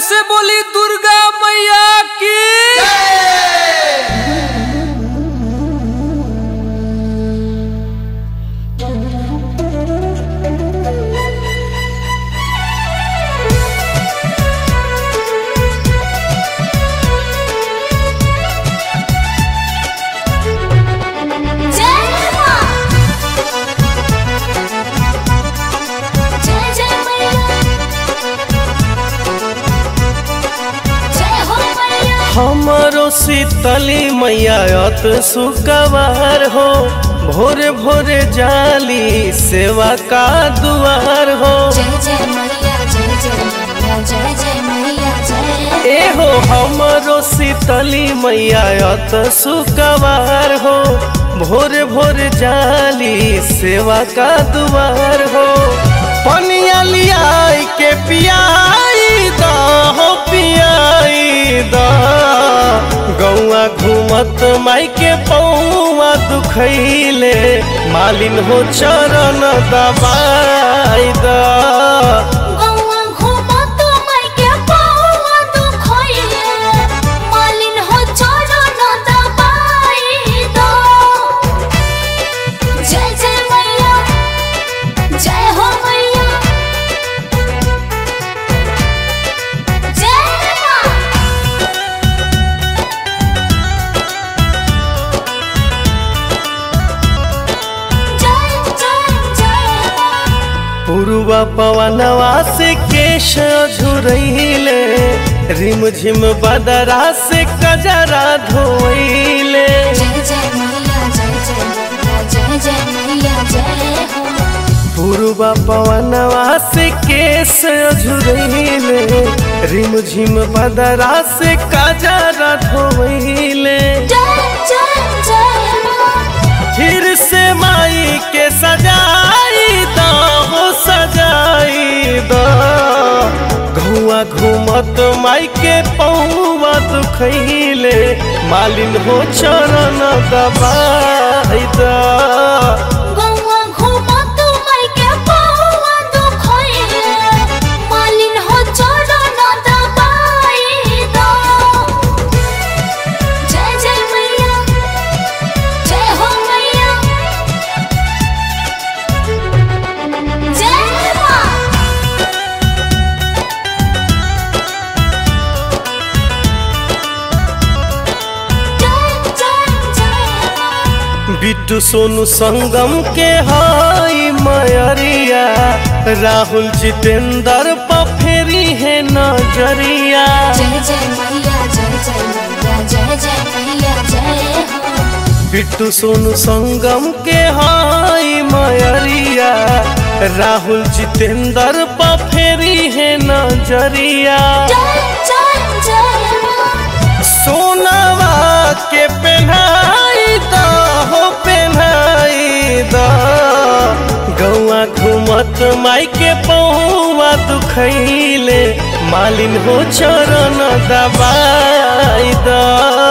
से बोली दुर्गा मैया की जय मां जय जय मैया जय हो मैया हमरो शीतली मैया अत सुकवार हो भोरे भोरे जाली सेवा का दुआर हो जय जय मैया जय जय मैया जय जय मैया जय ए हो हमरो शीतली मैया अत सुकवार हो भोरे भोरे जाली सेवा का दुआर हो पनिया लियाई के पियाई दा हो पियाई दा गौआ घूमत माई के पौआ दुखैले मालिन हो चरण दबाई दा गौआ घूमा तो मैं के पावा दुखइले मालिन हो चरण दबाई दो जय जय मैया जय हो मैया जय मां जय जय जय मां पुरुआ पवनवा से केश झुरैले रिम झिम बदरा से कजरा धोइले जय जय मैया जय जय मैया जय जय मैया जय हो पुरुआ पवनवा से केश झुरैले रिम झिम बदरा से कजरा धोइले जय जय जय मां फिर से माई के सजाई दा हो सजाई दा घुआ घूमत माई के पौवा दुखैले मालिन हो चरण दबाई दा गौआ घूमा तू मैं के पावा दुखइले मालिन हो चरण दबाई दो जय जय मैया जय हो मैया जय मां जय जय जय मां बिट्टू सोनू संगम के हाई मयरिया राहुल जितेंद्र पफेरी है नजरिया जय जय मैया जय जय मैया जय जय मैया जय हो बिट्टू सोनू संगम के हाई मयरिया राहुल जितेंद्र पफेरी है नजरिया जय जय जय मां सोनावा के पहनाई दा हो पहनाई दा गौआ घूमत माई के पौआ दुखैले मालिन हो चरण दबाई दा